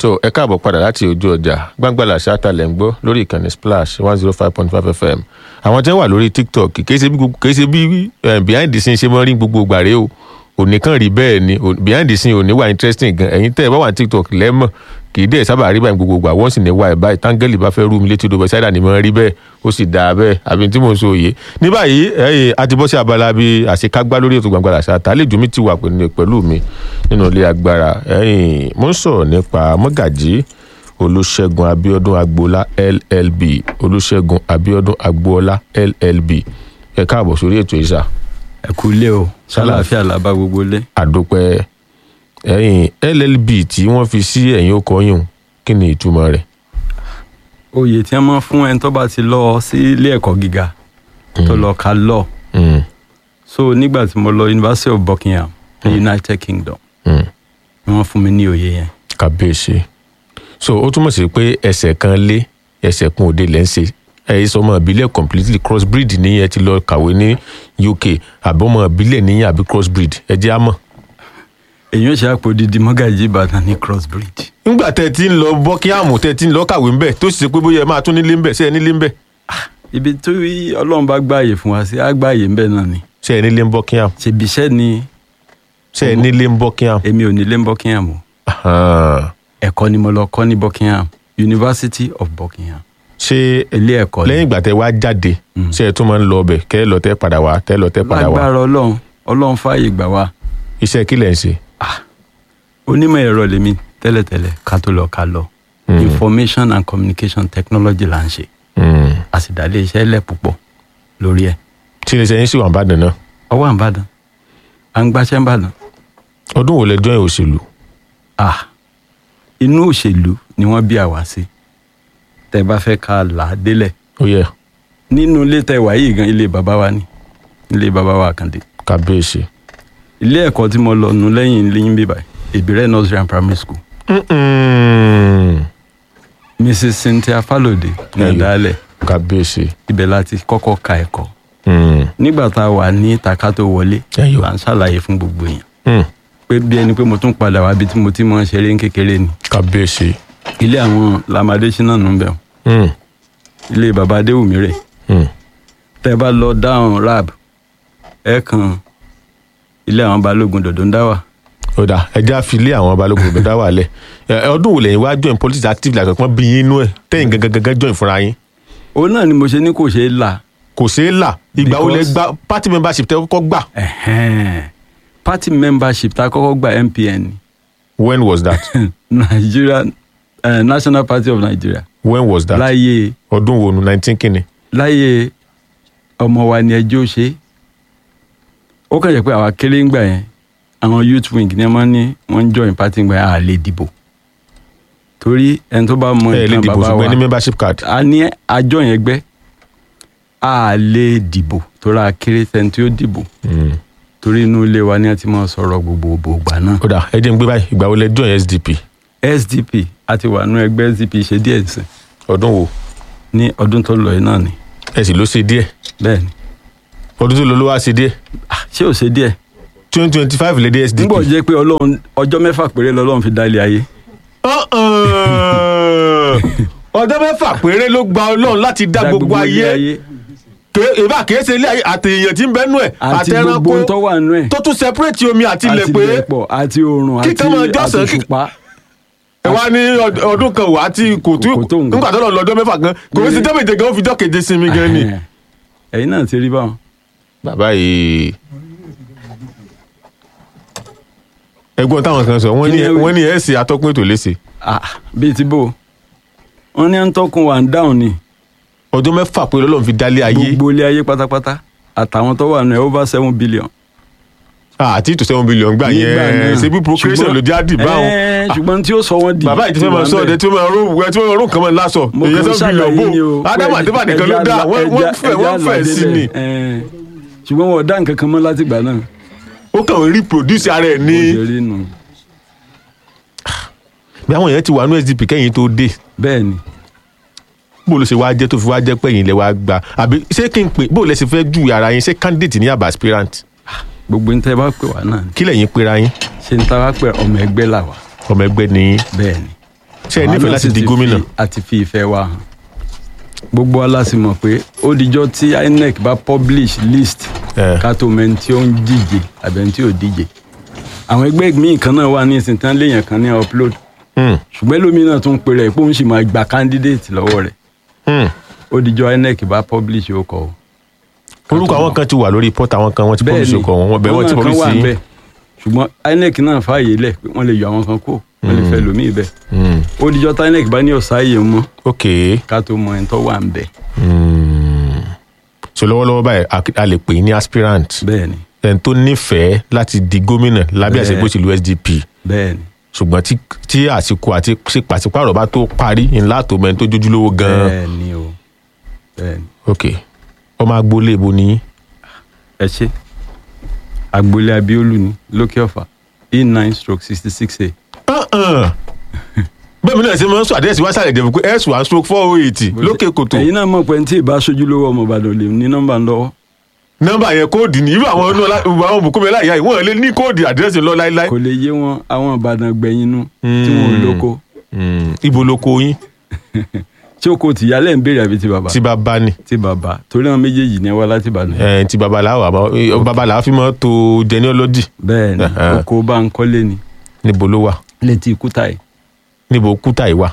so ẹ káàbọ̀ padà láti ojú ọjà gbàngbàlà ṣáàtàlẹ̀ ń gbọ́ lórí ìkànnì splash one zero five point five fm àwọn tí wọ́n wà lórí tiktok kìí ṣe bí gbogbo- kìí ṣe bí eh, behind the scene ṣe mọ́ rí gbogbo gbàrẹ́ o òní kan rí bẹ́ẹ̀ ni o- behind the scene òní wà interesting gan ẹ̀yin tẹ́ ẹ bá wà ní tiktok lẹ́mọ̀ kìí dẹ̀ sábà rí báyìí gbogbo gbà wọ́n sì ní wà ẹ̀ báyìí táńgẹ́lì bá fẹ́ rú mi létí odò bẹ́sáìdà ni mo rí bẹ́ẹ̀ ó sì dáa bẹ́ẹ̀ àbí tí mò ń sọ òye ní báyìí ẹ̀yìn àti bọ́ sí abala bíi àṣekágbá lórí ètò gbàngbàlà ṣáàtà àlejò mi ti wà pẹ̀lú pẹ̀lú mi nínú ilé agbára ẹ̀yìn mo ń sọ̀rọ̀ nípa mọ́gàjí olùṣègùn abiodun agboola llb olùṣègùn abiodun agboola llb ẹ káàbọ̀ sórí ètò ìṣà ẹ kú ilé o ṣàlàáfíà làbá gbogbo ilé. àdópẹ́ ẹ̀yìn llb tí wọ́n fi sí ẹ̀yìn ọkọ̀ yìí kí ni ìtumọ̀ rẹ̀ oyè tí wọ́n máa fún ẹni tó bá ti lọ sí ilé ẹ̀kọ́ gíga tó lọ ka law Mm, so nígbà tí mo lọ University of Buckingham ní United Kingdom mm, ni wọ́n fún mi ní oyè yẹn. kàbíyèsí so ó túmọ̀ sí pé ẹsẹ̀ kan lé ẹsẹ̀ kan òde lẹ́ ń ṣe ẹ̀yin sọmọ ìbílẹ̀ completely crossbreed níyẹn ti lọ kàwé ní uk àbọ̀mọ ìbílẹ̀ níyẹn àbí crossbreed ẹ jẹ́ àmọ́ èyí ò ṣe àpò dídí mọ́gàjì Ìbàdàn ní crossbreed. nígbà tẹ́ ẹ ti ń lọ bọ́kíámù tẹ́ ẹ ti ń lọ kàwé ńbẹ̀ tó sì ṣe pé bóyá ẹ máa tún nílé ńbẹ̀ ṣé ẹ nílé ńbẹ̀ ibi tó yí Ọlọ́run bá gbààyè fún wa sí á gbààyè ńbẹ náà ni ṣé ẹ nílé ń bọ́kíámù ṣèbí iṣẹ́ ni ṣé ẹ nílé ń bọ́kíámù. èmi ò nílé ní Buckingham o Ahan. ẹ̀kọ́ ni mo lọ kọ́ ní Buckingham University of Buckingham ṣé ilé ẹ̀kọ́ ni. lẹ́yìn ìgbà tẹ́ wá jáde ṣé ẹ tún máa ń lọ ọbẹ̀ kẹ́ ẹ lọ tẹ́ padà wá tẹ́ lọ tẹ́ padà wá lágbára Ọlọ́run Ọlọ́run fààyè gbà wá iṣẹ́ kí lẹ̀ ń ṣe. onímọ̀ ẹ̀rọ lèmi tẹ́lẹ̀tẹ́lẹ̀ ká tó lọ ká lọ information and communication technology là ń ṣe Mm. a sì dá ilé iṣẹ́ lẹ̀ púpọ̀ lórí ẹ̀ tí ilé iṣẹ́ yín sì wà ń bàdàn náà ọwọ́ àǹbàdàn à ń gbáṣẹ́ ńbàdàn ọdún wo lẹ join òṣèlú ah inú òṣèlú ni wọ́n bí àwa sí tẹ́ bá fẹ́ ká là á délẹ̀ ó yẹ nínú ilé tẹ́ wà yìí gan ilé bàbá wa ni ilé bàbá wa Àkàndé kábíyèsí. ilé ẹ̀kọ́ tí mo lọ nù lẹ́yìn lẹ́yìn bíbá Ìbírẹ́ nursery and primary school Mm-mm. Mrs Cynthia Falode ní Ẹyọ. ọ̀dàlẹ̀ kábíyèsí. ibẹ̀ láti kọ́kọ́ ka ẹ̀kọ́ Mm. nígbà tá a wà ní ìtàkà tó wọlé Ẹyọ. là ń ṣàlàyé fún gbogbo èèyàn Mm. pé bí ẹni pé mo tún padà wá bí tí mo ti mọ ṣeré ń kékeré ni kábíyèsí. ilé àwọn lamadé ṣínà nù bẹ̀ Mm. ilé baba adéwùmí rẹ̀ Mm. tẹ́ bá lọ dáhùn rab ẹ kan ilé àwọn balógun dòdò ń dá wà ó dà ẹjẹ́ àfilé àwọn balógun òbí dá wà lẹ̀ Ẹ, ọdún wo lẹ́yìn wá join politics active like ọ̀pọ̀ bí yín inú ẹ̀ tẹ́yìn gangan gangan join fúnra yín òun náà ni mo ṣe ní kò ṣeé là kò ṣeé là ìgbà wo lẹ Because- gba party membership tẹ́ kọ́kọ́ gbà ẹ̀hẹ́n. party membership tá a kọ́kọ́ gba MPN ni. when was that Nigeria uh, National Party of Nigeria when was that láyé ọdún wo nu nineteen kínní láyé ọmọ wa ni ẹjọ́ ṣe ó kàn jẹ́ pé àwa kéré ń gbà yẹn àwọn youth wing ni wọ́n ní wọ́n ń join party ń gbà yẹn à lè dìbò torí ẹni tó bá mọ ẹ lè ìtàn dìbò bàbá ṣùgbọ́n ẹ ní wa membership card a ní àjọ yẹn gbẹ́ à lè dìbò torí a kéré sẹ́ni tí ó dìbò Mm. torí inú ilé wa ni a ti máa sọ̀rọ̀ gbogbo ògbà náà ó dà ẹ jẹ́ n gbé báyìí ìgbà wo lẹ join SDP SDP àti wà nínú ẹgbẹ́ SDP ṣe díẹ̀ sí ọdún wo ní ọdún tó lọ yìí náà ni ẹ sì ló ṣe díẹ̀ bẹ́ẹ̀ ni ọdún tó lọ ló wá ṣe díẹ̀ Ah, ṣé ò ṣe díẹ̀ twenty twenty five lè dé SDP. nígbà jẹ́ pé ọlọ́run ọjọ́ mẹ́fà péré lọ́lọ́run fi dá ilé ayé ọjọ́ mẹ́fà péré ló gba ọlọ́run láti dá gbogbo ayé Ké- ìbá kìí ṣe ilé ayé àti èèyàn tí ń bẹ́nu ẹ̀ àti gbogbo ohun tó wà nínú ẹ̀ tó tún separate omi àti ilẹ̀ pé ilẹ̀pọ̀ àti oòrùn àti Kíkan máa jọ́sìn, àti kí- òṣùpá ẹ wá ní ọd- ọdún kan wà á tí kò tí Kò tó nǹkan. nígbà tó lọ lọ́jọ́ mẹ́fà gan kò ní sí jọ́ méje gan ó fi jọ́ keje sinmi gan ni. ẹ̀yin náà ti rí báwọn bàbá yìí ẹ̀gbọ́n táwọn kan sọ wọ́n ní Kí ni ẹ wí? wọ́n ní ẹ ṣe atọ́kùn ètò léṣe Ah, bíi ti bò wọ́n ní à ń tọ́kùn wà ń dáhùn ni ọjọ́ mẹ́fà pé Ọlọ́run fi dálé ayé gbogbo ilé ayé pátápátá àtàwọn tó wà nínú ẹ̀ over seven billion. àti ìtò seven billion gbà Nígbà yẹn náà. ṣe bí procreation Ṣùgbọ́n- ló jáde báwọn. Ẹ́ẹ́, ṣùgbọ́n tí ó sọ wọ́n di bàbá yìí ti fẹ́ máa sọ ọdẹ tí ó máa rún ẹ tí ó máa rún nǹkan máa lásọ mo èyí kàn seven billion ṣàlàyé ni o bò ádámù àti bàdé kan ló dá wọ́n wọ́n fẹ́ wọ́n fẹ́ sí ni ṣùgbọ́n wọn ò dá nǹkan kan mọ́ látìgbà náà ó kàn ń reproduce ara ẹ̀ ní. ó ṣe rí nù bí àwọn èèyàn ti wà ní SDP kẹ́yìn tó dé bẹ́ẹ̀ ni bó ló ṣe wá jẹ́ tó fi wá jẹ́ pé ẹ̀yin lẹ wá gba àbí ṣé kí n pè bó lẹ ṣe fẹ́ ju ara yín ṣé candidate ní àbá aspirant gbogbo ń tẹ́ bá pè wá náà ni kí lẹ́yìn pera yín ṣe ń ta wá pé ọmọ ẹgbẹ́ là wá ọmọ ẹgbẹ́ ní bẹ́ẹ̀ ni ṣe ẹ Àwa nífẹ̀ẹ́ náà láti sì di ti gómìnà fi- àti fi ìfẹ́ wa hàn gbogbo wa la sì mọ̀ pé ó dijọ́ tí INEC bá publish list Eh. ká tó mẹ́ni tí ó ń díje àbí ẹni tí ò díje àwọn ẹgbẹ́ míì kan náà wà ní ìsìn tán léèyàn kan ní upload Hmm, ṣùgbọ́n ẹlòmíràn tún pe rẹ̀ pé òun sì máa gba candidate lọ́wọ́ rẹ̀ hmm. ó dijọ́ INEC bá publish ó kọ o. orúkọ àwọn kan ti wà lórí pọ́tà àwọn kan wọ́n ti publish ọkọ̀ wọn bẹ́ẹ̀ wọ́n ti àwọn kan publish wà sí ńbẹ̀. ṣùgbọ́n INEC náà fààyè lẹ̀ pé wọ́n lè yọ àwọn kan kó wọ́n lè fẹ́ lòmíì bẹ́ẹ̀ Hmm, ó dijọ́ tí INEC bá ní ọ̀sáyè mọ́ ok ká tó mọ ẹni tó wà ń bẹ̀ Hmm. so lọ́wọ́lọ́wọ́ báyìí a- a lè pè é ní aspirant bẹ́ẹ̀ ni ẹni tó nífẹ̀ẹ́ láti di gómìnà lábẹ́ àṣẹ Bẹ́ẹ̀. ìgbésílù SDP bẹ́ẹ̀ ni ṣùgbọ́n tí tí àsìkò àti ṣe pàṣípàrọ̀ bá tó parí ńlá tó mẹ́ni tó jójúlówó gan-an bẹ́ẹ̀ ni o bẹ́ẹ̀ ni ok ọmọ agboolé ibo ni ẹ ṣe agboolé abiolu ni lókè ọ̀fà e nine stroke sixty six a Uh-uh. bẹ́ẹ̀ mi náà ṣe máa ń sọ àdírẹ́sì wá sàlẹ̀ dẹ̀bù pé s one stroke four oh eight lókè kòtò ẹ̀yin náà mọ̀ pé ní tí ìbá aṣojú lówó ọmọ ìbàdàn lè ní nọ́mbà lọ́wọ́ nọ́mbà yẹn kóòdì ní irú àwọn ọ̀nà àwọn bùkúnmi láyà yìí wọ́n lè ní kóòdì àdírẹ́sì lọ láíláí. kò lè yé wọn àwọn ìbàdàn gbẹ̀yìn nu tí wọn ò lóko Hmm, ibo ló kó yín tí o kò tìyálẹ̀ ń béèrè àbí ti bàbá tí bàbá ni ti bàbá torí àwọn méjèèjì ní wá láti ìbàdàn ẹ̀ tí bàbá làwọn àbá bàbá làwọn fi mọ́ tó genealogy bẹ́ẹ̀ ni Ẹ̀hẹ́n. oko bá ń kọ́lé ni níbo ló wà létí ikúta yìí níbo kúta yìí wà.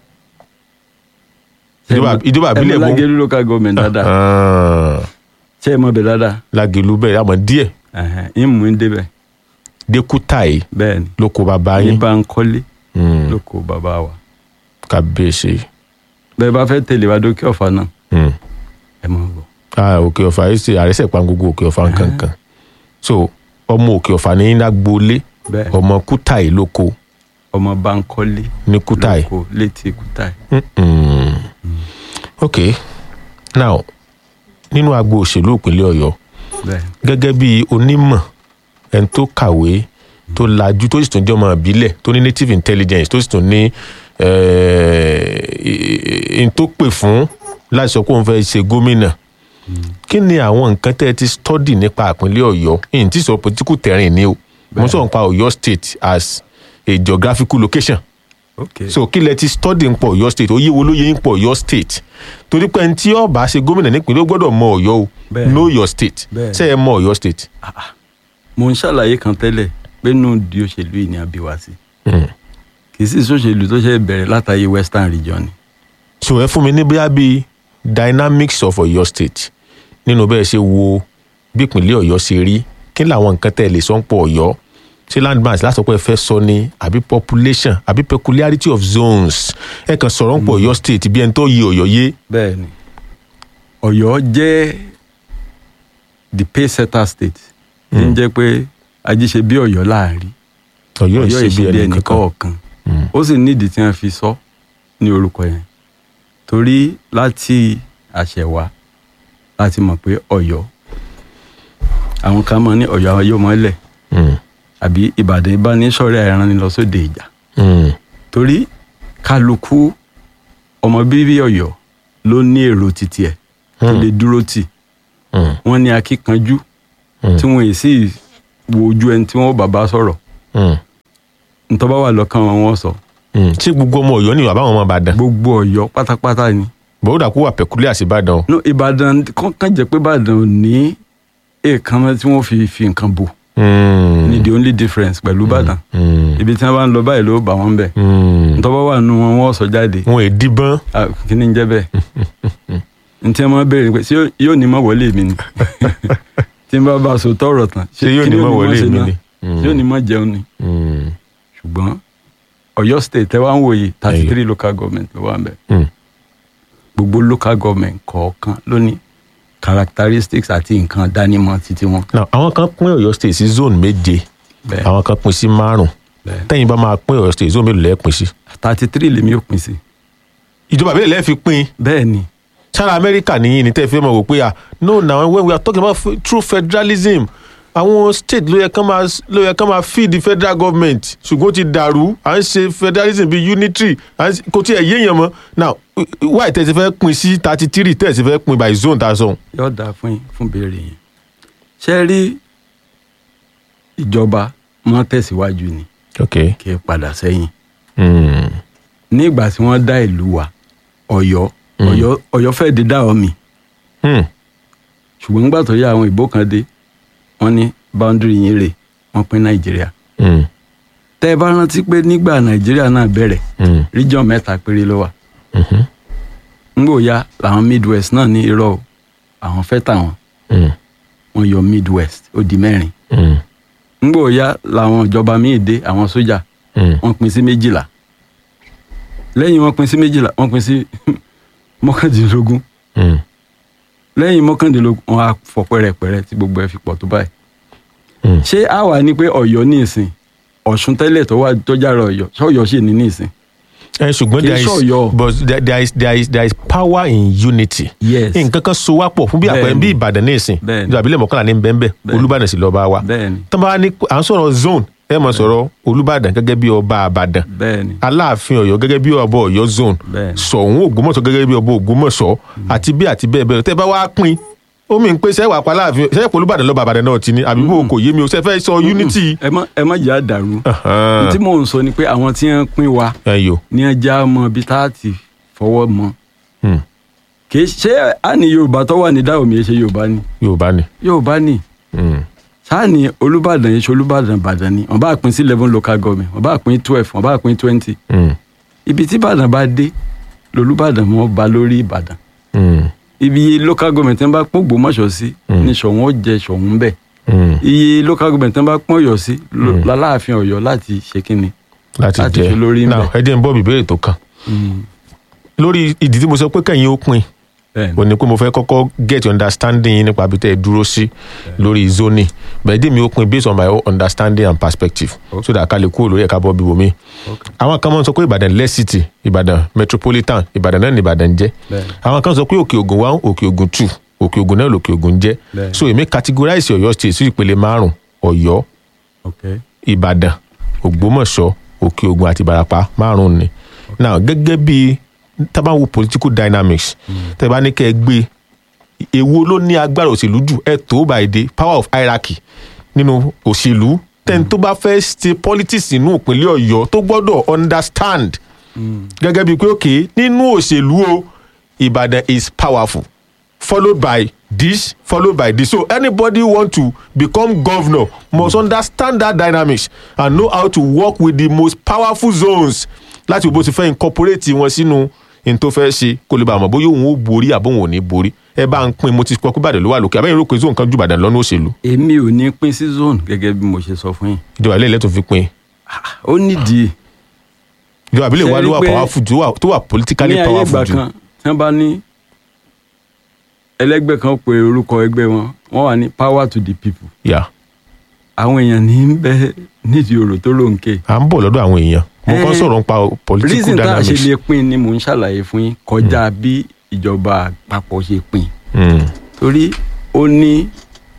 ìjọba ìjọba ẹ àbílẹ̀ mọ mọ́ lágẹ̀lú local government dáadáa Ah, ṣé ẹ mọ bẹ dáadáa lágẹ̀lú bẹ́ẹ̀ àmọ́ díẹ̀ ẹ̀hẹ́n, ń mú un débẹ̀ dé kúta yìí bẹ́ẹ̀ ni ló kó bàbá ní yín bá ń kọ́lé Hmm, lóko bàbá wa kábíyèsí. bẹ́ẹ̀ bá fẹ́ tẹ̀lé wa dókè ọ̀fà náà Hmm. ẹ mọ̀ bọ̀ Ah, òkè ọ̀fà yìí ṣe àrẹ́sẹ̀ pa gbogbo òkè ọ̀fà nkankan so ọmọ òkè ọ̀fà ní lágbóolé bẹ́ẹ̀ ọmọ kúta yìí ló kó ọmọ bá ń kọ́lé ní kúta yìí. lóko létí ikúta yìí Mm-mm. ok now nínú agbo òṣèlú ìpínlẹ̀ ọ̀yọ́ bẹ́ẹ̀ gẹ́gẹ́ bí onímọ̀ ẹni tó kàwé tó lajú tó sì tún jẹ́ ọmọ ìbílẹ̀ tó ní native intelligence tó sì tún ní ẹni tó pè fún láti sọ pé òun fẹ́ ṣe gómìnà kí ni àwọn nǹkan tẹ́ ẹ ti study nípa ìpínlẹ̀ ọ̀yọ́ ìyìn tí sọ political terrain ni o mo sọ nípa ọ̀yọ́ state as a geographical location ok so kí lẹ ti study ń pọ̀ ọ̀yọ́ state ó yé wo ló yẹ ń pọ̀ ọ̀yọ́ state torí pé ẹni tí ó bá ṣe gómìnà nípìnlẹ̀ ó gbọ́dọ̀ mọ ọ̀yọ́ o Bẹ́ẹ̀. know your state Bẹ́ẹ̀. ṣé ẹ mọ ọ̀yọ́ state. mo ń ṣàlàyé kan tẹ́lẹ̀ pé nù di òṣèlú yìí ni a bí wa sí Mm. kì í sì sóṣèlú tó ṣe bẹ̀rẹ̀ látàyè western region ni so ẹ fún mi ní bóyá bíi dynamics of ọ̀yọ́ state nínú bẹ́ẹ̀ ṣe wo bí ìpínlẹ̀ ọ̀yọ́ ṣe rí kí làwọn nǹkan tẹ́ ẹ lè sọ ń pọ̀ ọ̀yọ́ ṣé landmass lásán pé ẹ fẹ́ sọ ni àbí population àbí peculiarity of zones ẹ kàn sọ̀rọ̀ ń pọ̀ ọ̀yọ́ state bí ẹni tó yẹ ọ̀yọ́ yé. bẹ́ẹ̀ ni ọ̀yọ́ jẹ́ the pace setter state tí ń jẹ́ pé ajíṣe bí ọ̀yọ́ láàrin ọ̀yọ́ ọ̀yọ́ ìṣe bí ìṣe bí ẹnì ẹnì kankan. kọ̀ọ̀kan ó sì nídìí tí wọ́n fi sọ ní orúkọ yẹn torí láti àṣẹwà láti mọ̀ pé ọ̀yọ́ àwọn kan mọ̀ ní ọ̀yọ́ ayọ́mọ́lẹ̀ Mm. àbí ìbàdàn ìbánisọ̀rẹ́ ẹran ni lọ sóde ìjà Mm. torí kálukú ọmọ bíbí ọ̀yọ́ ló ní èrò títí ẹ̀ tó Hmm. lè dúró tì Mm. wọ́n ní akíkanjú Mm. tí wọ́n yìí sì wo ojú ẹni tí wọ́n bàbá sọ̀rọ̀ Mm. ntọ́ bá wà lọ́kàn wọn wọ́n sọ Mm. ṣé gbogbo ọmọ ọ̀yọ́ ni bàbá àwọn ọmọ ìbàdàn gbogbo ọ̀yọ́ pátápátá ni bọ́dà kó wà peculiar sí ìbàdàn o. no ìbàdàn kàn jẹ́ pé ìbàdàn ò ní èèkánná tí wọ́n fi fi nǹkan bò Mm. ní the only difference pẹ̀lú ìbàdàn Mm. ibi tí wọ́n bá ń lọ báyìí ló bà wọ́n bẹ̀ Mm. ntọ́ bá wà nù wọn wọ́n sọ jáde wọn è díbọ́n. Ah, kí ni ń jẹ́ bẹ́ẹ̀ ntí wọ́n máa béèrè pé ṣé yóò- yóò ní mọ̀ wọlé mi ni tí n bá bá a sọ tọrọ tán Ṣé yóò kí ní ni mọ̀ ó wọlé ṣe mi náà? ni? Mm. ṣé yóò ní mọ̀ jẹun ni Mm. ṣùgbọ́n ọ̀yọ́ state ẹ wá ń wòye thirty three local government ló wà ń bẹ̀ Mm. gbogbo local government kọ̀ọ̀kan ló ní characteristics àti nǹkan dánimọ̀ títí wọn. now àwọn kan pín ọ̀yọ́ state sí zone méje bẹ́ẹ̀ àwọn kan pín sí márùn bẹ́ẹ̀ tẹ́yìn bá máa pín ọ̀yọ́ state zone mélòó lẹ́ẹ̀ pín sí. thirty three lèmi ò pín sí. ìjọba àbílẹ̀ lẹ́ẹ̀ fi pín bẹ́ẹ̀ ni sára amẹ́ríkà nìyí ni tẹ́ fi mọ̀ wò pé ah no na when we are talking about f- true federalism àwọn state ló yẹ kán máa ló yẹ kán máa feed the federal government ṣùgbọ́n ó ti dàrú à ń ṣe federalism bíi unitary à ń ṣe- kò tiẹ̀ yéèyàn mọ́ now why tẹ́ ti fẹ́ pín sí thirty three tẹ́ ti fẹ́ pín by zone tá a sọ. yóò dáa fún yín fún béèrè yẹn. ṣé rí ìjọba mọ́ tẹ̀síwájú ni ok kì í padà sẹ́yìn. mm. nígbà tí wọ́n dá ìlú wa ọ̀yọ́ ọ̀yọ́ ọ̀yọ́ fẹ́ẹ́ di dá ọmì Hmm. ṣùgbọ́n nígbà tó yá àwọn ìbò kan dé wọ́n ní boundary yín rè wọ́n pín nàìjíríà Hmm. tẹ́ ẹ bá rántí pé nígbà nàìjíríà náà bẹ̀rẹ̀ Hmm. region mẹ́ta péré ló wà Mhm. ńgbò ya làwọn midwest náà ní irọ́ o àwọn fẹ́ tàwọn Hmm. wọ́n yọ midwest ó di mẹ́rin Hmm. ńgbò ya làwọn ìjọba míì dé àwọn sójà Hmm. wọ́n pín sí méjìlá lẹ́yìn wọ́n pín sí méjìlá wọ́n pín sí mọ́kàndínlógún Hmm. lẹ́yìn mọ́kàndínlógún wọ́n á fọ pẹ́rẹpẹ́rẹ tí gbogbo ẹ̀ fi pọ̀ tó báyìí Hmm. ṣé a wà ní pé ọ̀yọ́ ní ìsìn ọ̀ṣun tẹ́lẹ̀ tó wà tó jára ọ̀yọ́ ṣọ́yọ́ sì ní ní ìsìn. ẹ ṣùgbọ́n Kì í there is ṣọ̀yọ́. but there, there is there is there is power in unity. yes nǹkan kan so wá pọ̀ fún bí àpẹẹrẹ Bẹ́ẹ̀ni. bí ìbàdàn ní ìsìn Bẹ́ẹ̀ni. ìjọba ìbílẹ̀ mọ́kànlá ní bẹ́ẹ̀nbẹ́ Bẹ́ẹ̀ni. olúbàdàn sì lọ́ọ́ bá wa. bẹ́ẹ̀ni tọ́ bá ní à ń sọ̀rọ̀ zone ẹ mọ̀ sọ̀rọ̀ olúbàdàn gẹ́gẹ́ bí ọba àbàdàn bẹ́ẹ̀ni aláàfin ọ̀yọ́ gẹ́gẹ́ bí ọba ọ̀yọ́ zone Bẹ́ẹ̀ni. ṣọ̀ún ògbómọ̀ṣọ́ gẹ́gẹ́ bí ọba ògbómọ̀ṣọ́ àti bí àti bẹ́ẹ̀ bẹ́ẹ̀ lọ. tẹ́ bá wá pín ó mi ń pé sẹ́wà pa aláàfin sẹ́yìn pé olúbàdàn lọ́ba àbàdàn náà ti ní àbí bó kò yé mi o sẹ́ fẹ́ sọ unity. ẹ má ẹ má jẹ́ àdàrú Ahan. tí mò ń sọ ni pé àwọn tí wọ́n pín wa ẹ yo ní ẹja mọ bí tá a ti fọwọ́ mọ Hmm. kì í ṣe á ní yorùbá tó wà ní dáhùn mi ṣe yorùbá ni yorùbá ni. yorùbá ni Hmm. sáà ní olùbàdàn yìí ṣe olùbàdàn ìbàdàn ni wọ́n bá pín sí eleven local government wọ́n bá pín twelve wọ́n bá pín twenty Hmm. ibi tí ìbàdàn bá dé lolùbàdàn mọ́ ba lórí ìbàdàn Hmm. ibi local government tí wọ́n bá pín Ògbómọ̀ṣọ́ sí Mm. ní Ṣọ̀ún ó jẹ Ṣọ̀ún bẹ́ẹ̀ Hmm. iye local government tí wọ́n bá pín Ọ̀yọ́ sí lo- láláàfin Ọ̀yọ́ láti ṣe kínni. láti Láti jẹ fi lórí ń now bẹ̀. ẹ jẹ́ n bọ́ ìbéèrè tó kàn lórí ìdí tí mo sọ pé kẹ́yìn ó pín bẹ́ẹ̀ni ò ní pé mo fẹ́ kọ́kọ́ get your understanding yín nípa bí tẹ́ ẹ dúró sí lórí zoning bẹ́ẹ̀ dí mi ó pín based on my own understanding and perspective so that ká lè kúrò lórí ẹ̀ka bọ́ bíbo mi. Okay. àwọn kan máa ń sọ pé ìbàdàn less city ìbàdàn metropolitan ìbàdàn náà ní ìbàdàn jẹ́ Bẹ́ẹ̀ni. àwọn kan sọ pé òkè ògùn one òkè ògùn two òkè ògùn náà lòkè ògùn jẹ́ Bẹ́ẹ̀ni. so èmi categorize ọ̀yọ́ state sí ìpele márùn ọ̀yọ́ ok ìbàdàn ògbómọ̀ṣọ́ òkè ògùn àti ìbàràpá márùn ni now gẹ́gẹ́ bí tábà wo political dynamics tẹ́ bá ní kẹ́ ẹ gbé èwo ló ní agbára òṣèlú jù ẹ tó by the power of hierarchy nínú òṣèlú tẹ́ni tó bá fẹ́ ṣe politics nínú ìpínlẹ̀ ọ̀yọ́ tó gbọ́dọ̀ understand gẹ́gẹ́ bíi pé òkè nínú òṣèlú o ìbàdàn is powerful followed by this followed by this so anybody want to become governor must understand that dynamics and know how to work with the most powerful zones láti wo bó ti fẹ́ incorporate wọn sínú n tó fẹ́ ṣe kó lè bá àmọ́ bóyá òun ó borí àbó òun ò ní borí ẹ bá ń pín mo ti kọ́ pé ìbàdàn ló wà lókè àbẹ́yìn rògbò zone kan ju ìbàdàn lọ́nà òṣèlú èmi ò ní pín sí zone gẹ́gẹ́ bí mo ṣe sọ fún yín ìjọba ilé ilẹ̀ tó fi pín ó nídìí ìjọba ìbílẹ̀ wa Ṣé ló rí wà pé powerful jù tó wà- tó wà politically ní ayé ìgbà powerful jù kan tí wọ́n bá ní ẹlẹ́gbẹ́ kan pe orúkọ ẹgbẹ́ wọn wọ́n wà ní power to the people yà àwọn èèyàn ní ń bẹ nídìí ọ̀rọ̀ tó lóǹkè à ń bọ̀ lọ́dọ̀ àwọn èèyàn mo kàn Eh, sọ̀rọ̀ nípa political reason tá a ṣe dynamics lè pín ni mò ń ṣàlàyé fún yín kọjá bí ìjọba àpapọ̀ ṣe pín Mm, torí ó ní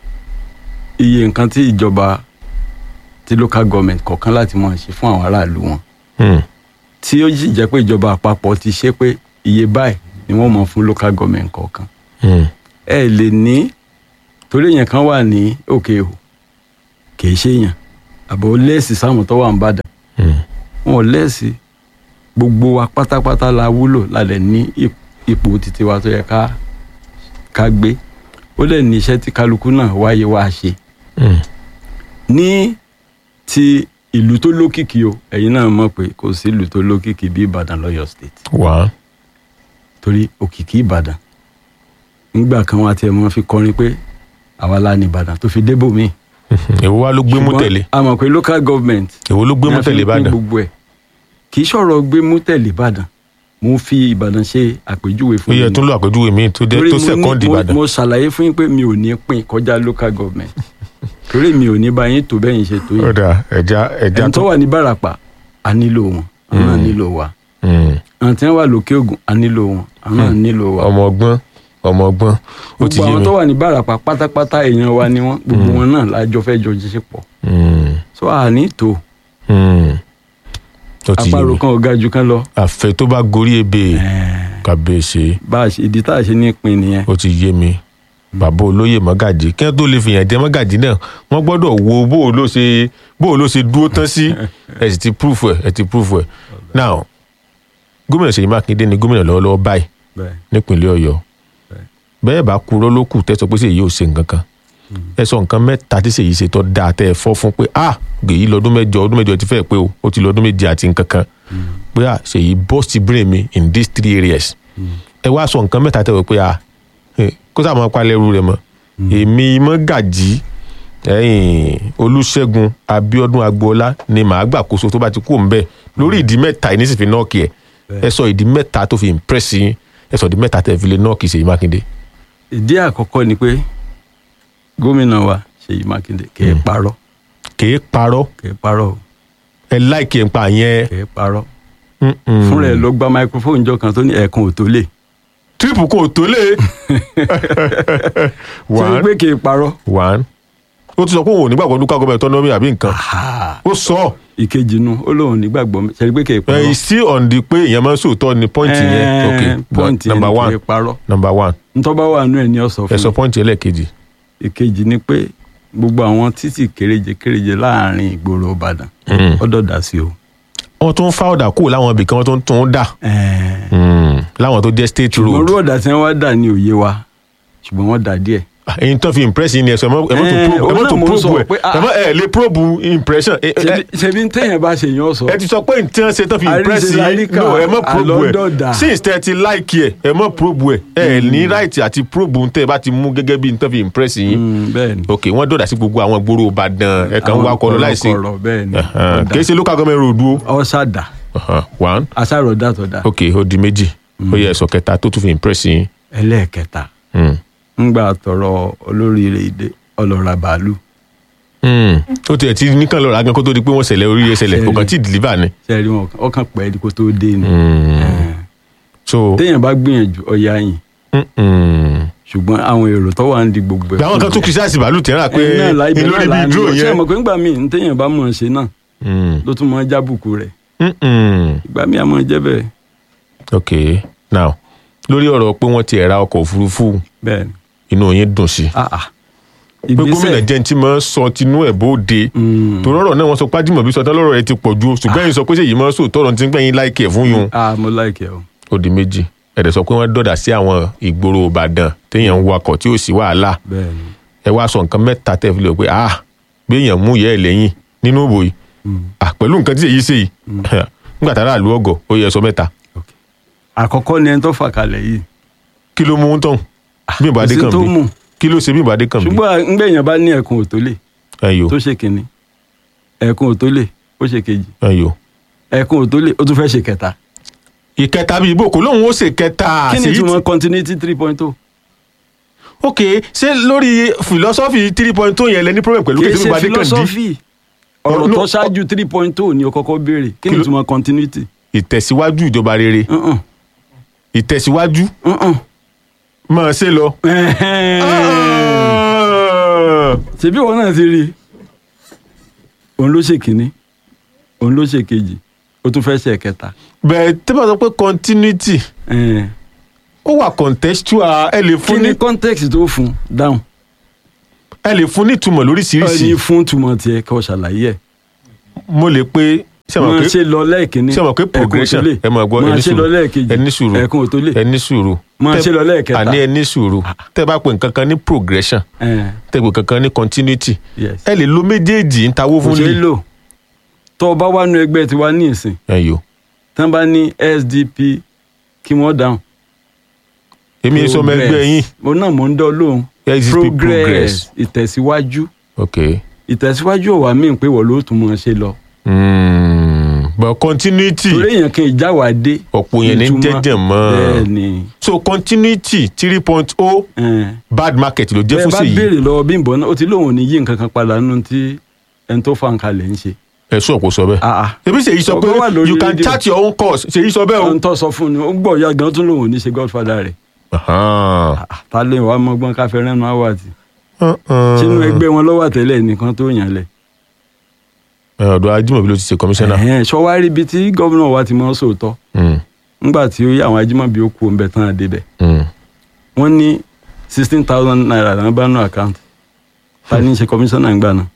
iye nǹkan tí ìjọba tí local government kọ̀ọ̀kan láti máa ṣe fún àwọn aráàlú wọn mm, tí ó sì jẹ́ pé ìjọba àpapọ̀ ti ṣe pé iye báyìí ni wọ́n mọ̀ fún local government kọ̀ọ̀kan mm, ẹ lè ní torí èèyàn kan wà ní òkè o kìí ṣe èèyàn àbọ̀ lẹ́ẹ̀sì sáwọn tó wà ń bàdàn mm. wọn ò lẹ́ẹ̀sì gbogbo wa pátápátá la wúlò lálẹ́ ní ip- ipò títí wa tó yẹ ká ká gbé ó lè ní iṣẹ́ tí kálukú náà wáyé wá ṣe Mm. ní ti ìlú tó lókìkí o ẹ̀yin náà mọ̀ pé kò sí ìlú tó lókìkí bí Ìbàdàn lọ́yọ̀ state wá torí òkìkí Ìbàdàn nígbà kan wá tiẹ̀ mọ́ fi kọrin pé àwa la ní Ìbàdàn tó fi débò míì èwo wá ló gbé mú Ṣùgbọ́n tẹ̀lé a mọ̀ pé local government èwo ló gbé ni mú a fi tẹ̀lé ń pín ìbàdàn gbogbo ẹ̀ kì í ṣọ̀rọ̀ gbé mú tẹ̀lé ìbàdàn mo fi ìbàdàn ṣe àpèjúwe ó fún yẹ yín tún lọ àpèjúwe mi tó jẹ́ Torí tó mo ní- sẹ́kọ́ndì mo- ìbàdàn mo ṣàlàyé fún yín pé mi ò ní pín kọjá local government torí mi ò ní bá yín tó bẹ́yìn ṣe tó yín ọ̀dà ẹja ẹja ẹni tó wà ní bàràpà a nílò wọn àwọn náà nílò wa Mm. àwọn tí wọ́n wà lókè ògùn a nílò wọn àwọn náà nílò wa ọmọ ọgbọ́n ọmọ ọgbọ́n ó ti gbogbo yé àwọn mi tó wà ní bàràpà pátápátá èèyàn wa ni wọ́n gbogbo wọn náà lájọ fẹ́ jọ jíṣẹ́ pọ̀ Mm. so àní tó Mm. ó ti yé àparò mi kan ò ga jù kan lọ àfẹ tó bá gorí ebè Ẹ̀ẹ́, kàbèsè bá a ṣe ìdí tá a ṣe ní pin nìyẹn ó ti yé mi bàbá olóyè mọ́gàjì kí wọ́n tó lè fìyàn jẹ mọ́gàjì náà wọ́n gbọ́dọ̀ wo bó o ló ṣe bó o ló ṣe dúró tán sí ẹ sì ti proof ẹ ẹ ti proof ẹ now gómìnà Ṣèyí Mákindé ni gómìnà lọ́wọ́lọ́wọ́ báyìí bẹ́ẹ̀ nípínlẹ̀ Ọ̀yọ́ Bẹ́ẹ̀. bẹ́ẹ̀ bá kúrò ló kù tẹ́ sọ pé Ṣèyí ò ṣe nǹkan kan ẹ sọ nǹkan mẹ́ta tí Ṣèyí ṣe tó dáa tẹ́ ẹ fọ́ fún pé ah gbèyí lọ́dún mẹ́jọ ọdún mẹ́jọ ti fẹ́ pé o ó ti lọ́dún méje àti nǹkan kan pé ah Ṣèyí burst brain mi in these three areas ẹ wá sọ nǹkan mẹ́ta tẹ́ wọ pé ah eh, kó sáà máa palẹ̀ ẹrú rẹ mọ́ èmi mọ́ gàjí ẹ̀yìn Olúṣẹ́gun Abíọ́dún Agboola ni màá gbàkóso tó bá ti kú òun bẹ́ẹ̀ lórí ìdí mẹ́ta yìí nísìsiyìí nọ́ọ̀kì ẹ̀ ẹ sọ ìdí mẹ́ta tó fi impress yín ẹ sọ ìdí mẹ́ta tẹ́ fi lè nọ́ọ̀kì Ṣèyí Mákindé. ìdí àkọ́kọ́ ni pé gómìnà wa Ṣèyí Mákindé kì í parọ́ kèé parọ́ kì í parọ́ o ẹ láìkì ẹ̀ ń pa yẹn. kì í parọ́ Mm-mm. fúnra ẹ̀ ló gba microphone jọ kan tó ní ẹ̀ẹ̀kan ò tó lè tírípù kò tó lé. ṣé one pé kì í parọ́ one ó ti sọ pé òun ò nígbàgbọ́ local government autonomy àbí nǹkan ó sọ ìkejì nu ó lóun nígbàgbọ́ ṣe pé kì í ẹ parọ́ still on the pé èèyàn máa ń sòótọ́ ni point yẹn Eh, ok point yẹn number ni kì one í parọ́ number one ntọ́ba wà nú ẹ̀ ní ọ̀sọ̀ ẹ fún sọ mi point ẹlẹ́ẹ̀kejì ìkejì ni pé gbogbo àwọn títì kéréje kéréje láàrin ìgboro Ìbàdàn Mm. ọ̀dọ̀ dà sí o. wọ́n tún ń fa ọ̀dà kúrò láwọn ibì kan wọ́n tún ń tún un dà Ẹ̀ẹ́, Mm. láwọn tó jẹ́ state ṣùgbọ́n road orú ọ̀dà tí wọ́n wá dà ní òye wa ṣùgbọ́n wọ́n dà díẹ̀. èyí tó fi impress yín ni ẹ sọ ẹ mọ́ ẹ mọ́ tó Eh, probe ẹ mọ́ òun tó náà mò ń probe sọ ẹ pé, ah. ẹ mọ́ ẹ lè probe impression ẹ ẹ- Ṣebí- ṣebí téèyàn bá ṣe yàn ọ sọ. ẹ ti sọ pé nǹkan ṣe tó fi impress Àríṣe yín láríkà, no ẹ mọ́ probe àlọ́dọ̀dà. ẹ since tẹ ti like ẹ ẹ mọ́ probe ẹ ẹ ní right àti probe tẹ ẹ bá ti mú gẹ́gẹ́ bí nǹkan fi impress yín Mm, bẹ́ẹ̀ ni. ok wọ́n dọ̀dà sí gbogbo àwọn gbòòrò Ìbàdàn ẹ kàn ń Àwọn wá kọ́ lọ láìsí kọ̀rọ̀kọ̀rọ̀ bẹ́ẹ̀ ni. Ẹhàn, kì í ṣe local government road o ọ̀ṣàdà Ẹhàn, one aṣàròdà tó dà. ok ó di méjì ó yẹ ẹ̀sọ́ kẹta tó tún fi impress yín ẹlẹ́ẹ̀kẹta Mm. ńgbà tọrọ olóríire ìdè ọlọ́ra bàálù Mm. ó tiẹ̀ ti nìkan lọ́ra gan kó tó di pé wọ́n ṣẹlẹ̀ oríire ṣẹlẹ̀ kò kàn tí ì deliver ni ṣe rí wọn ọkàn pẹ́ kó tó dé ni. Mm. Ẹ̀ẹ́, so téèyàn bá gbìyànjú ọ̀yà yìí Mm-mm. ṣùgbọ́n àwọn èrò tó wà ń di gbogbo ẹ̀. àwọn kan tún kìsàsì bàálù tẹ́ra pé Ẹ̀yin náà láì bẹ̀rẹ̀ ìlórí bíi láàánú. dúró ṣé ẹ yẹn mọ̀ pé ńgbà míì ní téèyàn bá mọ̀ ọ́n ṣe náà Mm. ló tún mọ̀ ọ́n jábùkù rẹ̀ Mm-mm. ìgbà míì àmọ́ jẹ́ bẹ́ẹ̀ ok now lórí ọ̀rọ̀ pé wọ́n ti ẹ̀ ra ọkọ̀ òfurufú bẹ́ẹ̀ ni. inú yín dùn sí Ah, ah. pé gómìnà jẹ́ ní tí máa ń sọ tinú ẹ̀ bóde Mm. torí ọ̀rọ̀ náà wọ́n sọ pé Ajímọ̀bí sọ tán lọ́rọ̀ ẹ ti pọ̀ ju ṣùgbọ́n ẹ̀yin sọ pé ṣèyí máa ń sòótọ́ ọ̀rọ̀ tí ń gbẹ̀yìn láìkì ẹ̀ fún yun ah mo like ẹ o. ó di méjì ẹ̀dẹ̀ sọ pé wọ́n dọ̀dà sí àwọn ìgboro Ìbàdàn téèyàn ń wakọ̀ tí ò sí wàhálà bẹ́ẹ̀ ni. ẹ wá sọ nǹkan mẹ́ta tẹ́ fi lè pé ah gbéyàn mú ìyá ẹ̀ lẹ́yìn nínú ìbò yìí Mm. ah pẹ̀lú nǹkan tí èyí ṣe yìí nígbà tá a rà lú ọgọ̀ ó yẹ sọ mẹ́ta Okay. àkọ́kọ́ ni ẹni tó fà kalẹ̀ yìí kí ló mú un tán bí ìbàdí kò sí kan tó bí mú. kí ló ṣe bí ìbàdí kan bí ṣùgbọ́n ńgbẹ̀yìn bá ní ẹ̀kún òtólè ẹyọ tó ṣe kìnní ẹ̀kún òtólè ó ṣe kejì ẹyọ. ẹ̀kún òtólè ó tún fẹ́ ṣe kẹta. ìkẹta bíi ibo kò lóun ó ṣe kẹta kí ni sí ìtumọ̀ continuity three point oh. ok ṣé lórí philosophy three point two yẹn lẹ ní problem pẹ̀lú kì kí í ṣe ṣe ìbàdí kan dí philosophy ọ̀rọ̀ No, tó no, ṣáájú three point oh ni o kọ́kọ́ béèrè kí ni Kí ló- ìtumọ̀ continuity. ìtẹ̀síwájú ìjọba rere Uh-uh. ìtẹ̀síwájú Uh-uh. máa ṣe lọ. ṣebí wọn náà ti rí i òun ló ṣe kínní òun ló ṣe kejì ó tún fẹ́ ṣe kẹta. bẹ́ẹ̀ tí wọ́n sọ pé continuity Eh, ó wà contextual ẹ lè kí fún ní ni context tó fún dáhùn ẹ lè fún ní ìtumọ̀ ọ ní lóríṣiríṣi fún túmọ̀ tiẹ̀ kí wọ́n ṣàlàyé ẹ̀ mo lè pe ṣé mo máa pé ṣe lọ lẹ́ẹ̀kínní ṣé mo pé progression ẹ̀kún òtólè. ẹ máa gbọ́ máa ẹni ṣe lọ sùúrù lẹ́ẹ̀kejì ẹni sùúrù ẹ̀kún òtólè ẹni sùúrù máa Tẹ́- ṣe lọ lẹ́ẹ̀kẹta àní ẹni sùúrù tẹ́ bá pè nǹkan kan ní progression Eh, tẹ́ pè kankan ní continuity yes. ẹ lè lo méjèèjì ń tawó kò fún ṣeé lè lò tó o bá wà nú ẹgbẹ́ tiwa ní ìsìn ẹyọ tán bá ní SDP kí wọ́n dáhùn. èmi sọ ọmọ ẹgbẹ́ yín mo náà mò ń dán lóhùn SDP progress ìtẹ̀síwájú ok ìtẹ̀síwájú ọ̀wà míì pé wọ́n ló tún mọ̀ ṣe lọ. mm. but continuity torí èèyàn kan ìjáwádé. ọ̀pọ̀ yẹn ní ìtumọ̀- jẹ́jẹ̀ mọ́ bẹ́ẹ̀ ni so continuity three point oh eh, bad market ló jẹ́ bẹ́ẹ̀ fún bá sí yìí béèrè lọ́wọ́ Bímbọ́ náà ó ti lóun ò ní yí nǹkan kan padà nínú tí ẹni tó fa nǹkan lẹ̀ ń ṣe. ẹ̀sùn ọ̀pọ̀ sọ bẹ́ẹ̀ Ah, ah. ebi ṣèyí sọ pé Ọgbọ́n wà lórí you can rédíò. chart your own course ṣèyí sọ bẹ́ẹ̀ o. ohun tó sọ fún ni ó gbọ́ ìyá gan tún lóun ò ní ṣe godfather rẹ̀ Ahan. Ah, ah, ta lè wàá mọ́gbọ́n káfẹ́ rẹ́nu àwàtì Uh-uh. sínú ẹgbẹ́ wọn lọ́wọ́ àtẹ́lẹ̀ nìkan tó yàn lẹ̀. Ẹ, ọ̀dọ̀ Ajímọ̀bí ló ti ṣe kọmíṣánná. Ẹ̀hẹ́n, ṣọwárí ibi tí gómìnà wa ti mọ́ sóòótọ́ Mm, ńgbà tí ó yí àwọn Ajímọ̀bí ó kú ọ̀nbẹ tán àdébẹ̀ mm. wọ́n ní sixteen thousand naira náà bá nù àkáǹtì ta ní í ṣe kọmíṣánná nígbà náà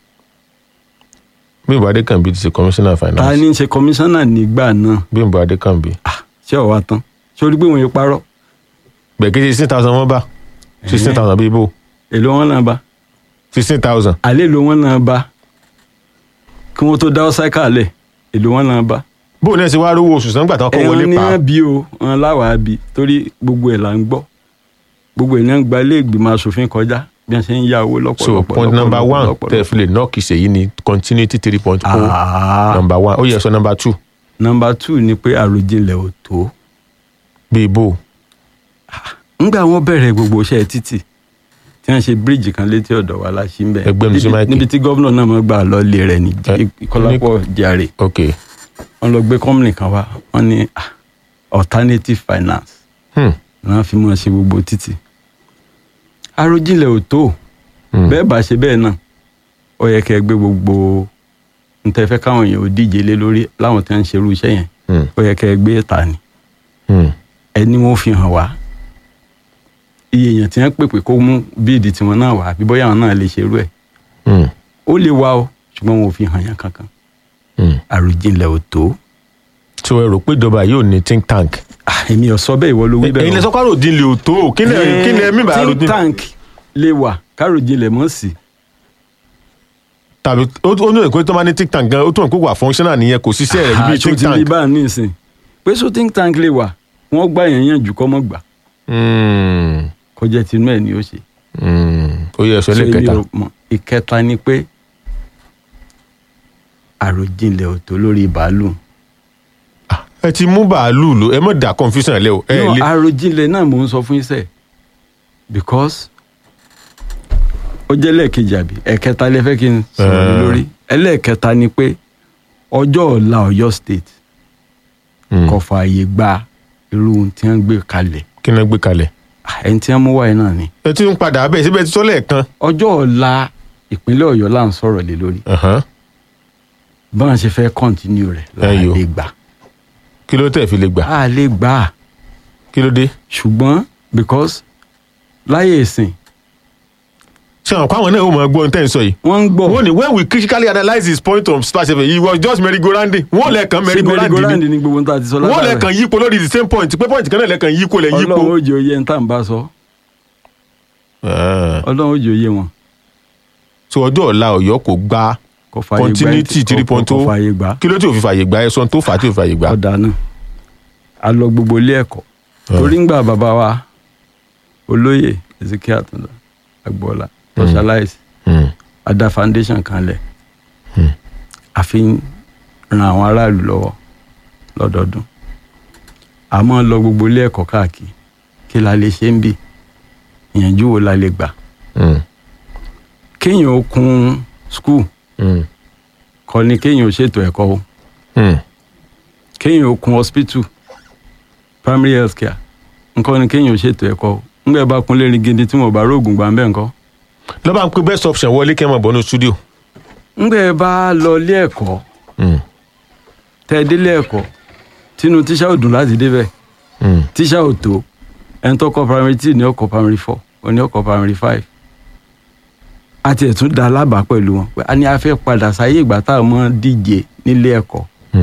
Bímbọ́ Adékànbí ti ṣe kọmíṣánná ta finance. ní í ṣe kọmíṣánná nígbà náà Bímbọ́ Adékànbí. ṣé ọ̀wá tán ṣé o rí pé wọ́n yẹn parọ́ gbẹ̀gẹ́ sixteen thousand wọ́n bá sixteen thousand bíi bò èlò wọn náà bá sixteen thousand àlẹ́ èlò wọn náà bá kí wọ́n tó dá ọ́sáìkà lẹ̀ èlò wọn náà bá bó ní ẹ ti wá rówó oṣù sàn gbàtàn kọ́ ẹ̀wọ̀n wọlé ní pa wọ́n bí o wọn láwàá bí torí gbogbo ẹ̀ là ń gbọ́ gbogbo ẹ̀ náà ń gba ilé ìgbìmọ̀ asòfin kọjá bí wọ́n ṣe ń ya owó so lọ́pọ̀lọpọ̀ point number lọ́pọ̀lọpọ̀, one lọ́pọ̀lọpọ̀. tẹ́ fi lè nọ́ọ̀kì ṣèyí ni continuity three point oh Ah, number one ó yẹ sọ number two number two ni pé àròjinlẹ̀ ò tó bíi bò ńgbà wọn bẹ̀rẹ̀ gbogbo iṣẹ́ títì tí wọ́n ṣe bíríìjì kan létí ọ̀dọ̀ wa láṣí ń bẹ̀ Ẹgbẹ́ mi sí Níbi- máìkì. níbi tí gómìnà náà mọ̀ gbà lọ lé rẹ̀ ní Ẹ, Kọ́lápọ̀ jàre ok wọ́n lọ gbé kọ́mìnì kan wá wọ́n ní ah, alternative finance hmm. náà fi mọ̀ ṣe gbogbo títì àròjinlẹ̀ ò tó Hmm. bẹ́ẹ̀ bá ṣe bẹ́ẹ̀ náà ó yẹ kẹ́ ẹ gbé gbogbo ntẹ́fẹ́ káwọn èèyàn ò díje lé lórí láwọn tí wọ́n ń ṣerú iṣẹ́ yẹn Hmm. ó yẹ kẹ́ ẹ gbé ta ni Hmm. ẹni wọn fi hàn wá iye èèyàn tí wọ́n pèpè kó mú bíìdì tiwọn náà wá àbí bóyá àwọn náà lè ṣerú ẹ̀ Hmm. ó lè wá o ṣùgbọ́n wọn ò fi hàn yàn kankan Hmm. àròjinlẹ̀ ò tó so ẹ rò pé ìjọba yóò ní think tank Ah, èmi ò sọ bẹ́ẹ̀ ìwọ ló wí bẹ́ẹ̀ ẹ̀yin lè o. sọ pé àròdìnlẹ̀ ò tó kí ni kí ni ẹ̀mí bá think àròdìnlẹ̀ tank lè wà káròjinlẹ̀ mọ́ sí tàbí ó ó ní ìpè tó máa ní think tank gan ó tún ìpè wà functional nìyẹn kò síṣẹ́ rẹ̀ bíi àṣọ think ti rí tank. báà ní ìsìn pé so think tank lè wà wọ́n gbà yẹn yàn jù kọ́ mọ́ gbà Hmm. kọjá tinú ẹ̀ ni ó ṣe. Hmm. ó yẹ ẹ̀sọ́ So, èmi lẹ́kẹta ò mọ̀. ìkẹta ni pé àròjinlẹ̀ ò tó lórí bàálù. ẹ ti mú bàálù lò ẹ mọ̀ dà confusion lẹ́ o ẹ no lé àròjinlẹ̀ náà mò ń sọ fún iṣẹ́ because ó jẹ́ lẹ́ẹ̀kejì àbí ẹ̀kẹta lẹ fẹ́ kí n sọ̀rọ̀ lé Eh. lórí ẹlẹ́ẹ̀kẹta ni pé ọjọ́ ọ̀la Ọ̀yọ́ state Hmm. kò fààyè gba irú ohun tí wọ́n gbé kalẹ̀ kí ni wọ́n gbé kalẹ̀ Ah, ẹni tí wọ́n mú wáyé náà ni ẹ ti ń padà abẹ́ síbẹ̀ ti sọ lẹ́ẹ̀kan ọjọ́ ọ̀la ìpínlẹ̀ Ọ̀yọ́ là ń sọ̀rọ̀ lé lórí Ahan. báwọn ṣe fẹ́ kọ́ntínú rẹ̀ Ẹyọ. láàlè gbà kí ló tẹ̀ fi lè gbà á lè gbà á kí ló dé ṣùgbọ́n because láyé ìsìn ṣé àwọn káwọn náà ó mọ̀ gbọ́ ohun tẹ́ ń sọ yìí wọ́n ń gbọ́ wọ́n ní when we critically analyse his point of splash fm he was just merry-go-rounding wọ́n lẹ́ẹ̀kan sí merry-go-rounding merry-go-round ni ní gbogbo ohun tá a ti sọ wọ́n látàrẹ. lẹ́ẹ̀kan yípo lórí the same point pé point kan náà lẹ́ẹ̀kan yípo lẹ́ yípo. ọlọ́run ó jẹ́ oyè ń tà ń bá sọ Ah. ọlọ́run ó jẹ́ oyè wọn so ọjọ́ ọ̀la ọ̀yọ́ kò gba kò fààyè gbà continuity kò- three point kò two fààyè gbà kí ló tí ò fi fàyè gbà ẹ̀sán tó fà á tí ò fi fàyè gbà. ọ̀dà náà a lọ gbogbo ilé ẹ̀kọ́ torí ń gbà bàbá wa olóyè Ezekiel Àtàndá Agboola socialize Hmm. a dá foundation kan lẹ̀ Hmm. a fi ń ran àwọn aráàlú lọ́wọ́ lọ́dọọdún a máa ń lọ gbogbo ilé ẹ̀kọ́ káàkiri kí la lè ṣe ń bì ìyànjú wo la lè gbà Hmm. kéèyàn ó kun skul Hmm. kọ́ ni kéèyàn ó ṣètò ẹ̀kọ́ o Hmm. kéèyàn ó kun hospital primary health care nǹkan ni kéèyàn ó ṣètò ẹ̀kọ́ o ńgbẹ́ bá kun lérí gidi tí mo bá róògùn gbà ń bẹ́ẹ̀ nǹkan lọ́ba ń pe best option wọlé kẹ́ ẹ̀ mọ̀ bọ́nú studio. ńgbẹ́ bá lọ ilé ẹ̀kọ́ Hmm. tẹ́ ẹ délé ẹ̀kọ́ tínú tíṣà ò dùn láti débẹ̀ Hmm. tíṣà ò tó ẹni tó kọ́ primary two ní ọkọ̀ primary four òní ọkọ̀ primary five àti ẹ̀tún da alábàá pẹ̀lú wọn pé a ní a fẹ́ padà sáyé ìgbà tá a mọ̀ díje nílé ẹ̀kọ́